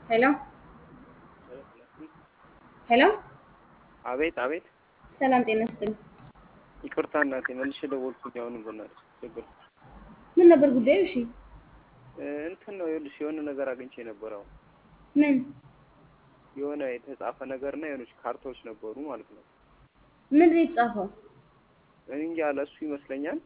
ሄሎ ሄሎ አቤት አቤት። ሰላም ጤና ይስጥልኝ። ይቅርታ እናቴ መልሼ ደወልኩኝ። አሁን በእናትሽ ችግር ምን ነበር ጉዳዩ? እሺ እንትን ነው ይኸውልሽ፣ የሆነ ነገር አግኝቼ ነበር። አሁን ምን የሆነ የተጻፈ ነገርና የሆነች ካርታዎች ነበሩ ማለት ነው። ምን ነው የተጻፈው? እኔ እንጃ ለእሱ ይመስለኛል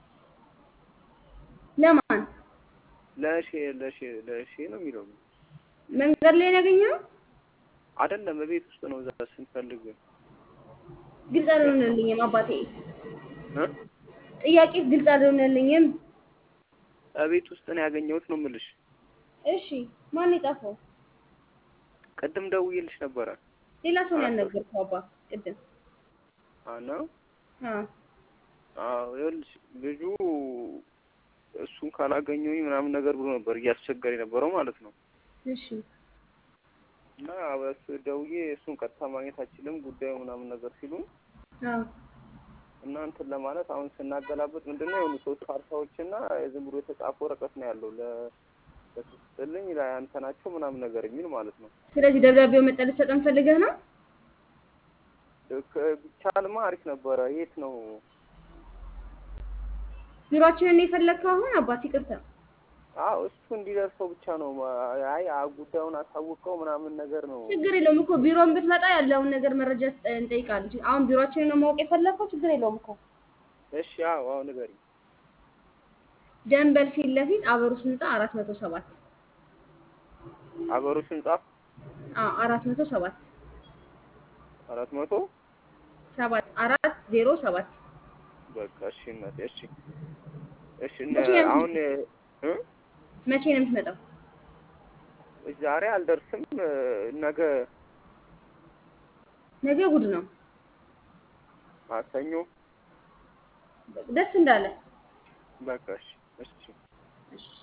ለማን ለሼ ለሼ ለሼ ነው የሚለው መንገድ ላይ ነው ያገኘው? አይደለም፣ በቤት ውስጥ ነው። እዛ ስንፈልግ ግልጽ አልሆነልኝም አባቴ። እ ጥያቄ ግልጽ አልሆነልኝም። በቤት ውስጥ ነው ያገኘሁት ነው የምልሽ። እሺ ማን የጻፈው? ቅድም ደውዬልሽ ነበረ። ሌላ ሰው ነው ያናገርከው አባ ቅድም? አና አዎ አዎ፣ ይኸውልሽ ልጁ እሱን ካላገኘሁኝ ምናምን ነገር ብሎ ነበር እያስቸገረ የነበረው ማለት ነው። እሺ እና በሱ ደውዬ እሱን ቀጥታ ማግኘት አችልም ጉዳዩ ምናምን ነገር ሲሉ አዎ እና እንትን ለማለት አሁን ስናገላበጥ ምንድነው የሆኑ ሶስት ካርታዎች እና ዝም ብሎ የተጻፈ ወረቀት ነው ያለው ለስጥልኝ ለአንተ ናቸው ምናምን ነገር የሚል ማለት ነው። ስለዚህ ደብዳቤው መጣ ልትሰጠን ፈልገህ ነው? ክ- ቢቻልማ አሪፍ ነበረ። የት ነው? ቢሮአችንን ነው የፈለግከው አሁን አባት? ይቅርታ አዎ እሱ እንዲደርሰው ብቻ ነው። አይ አ- ጉዳዩን አሳውቀው ምናምን ነገር ነው። ችግር የለውም እኮ ቢሮን ብትመጣ ያለውን ነገር መረጃ ስጠ- እንጠይቃለን። አሁን ቢሮአችንን ነው ማወቅ የፈለግከው? ችግር የለውም እኮ እሺ አዎ አዎ ንገሪኝ። ደንበል ፊት ለፊት አበሩስ ህንፃ አራት መቶ ሰባት አበሮች ህንጻ አዎ አራት መቶ ሰባት አራት መቶ ሰባት አራት ዜሮ ሰባት በቃ እሺ እናቴ እሺ እሺ መቼ እነ- ነው አሁን እ መቼ ነው የምትመጣው? ዛሬ አልደርስም ነገ ነገ እሑድ ነው። ማክሰኞ ደስ እንዳለ በቃ እሺ እሺ እሺ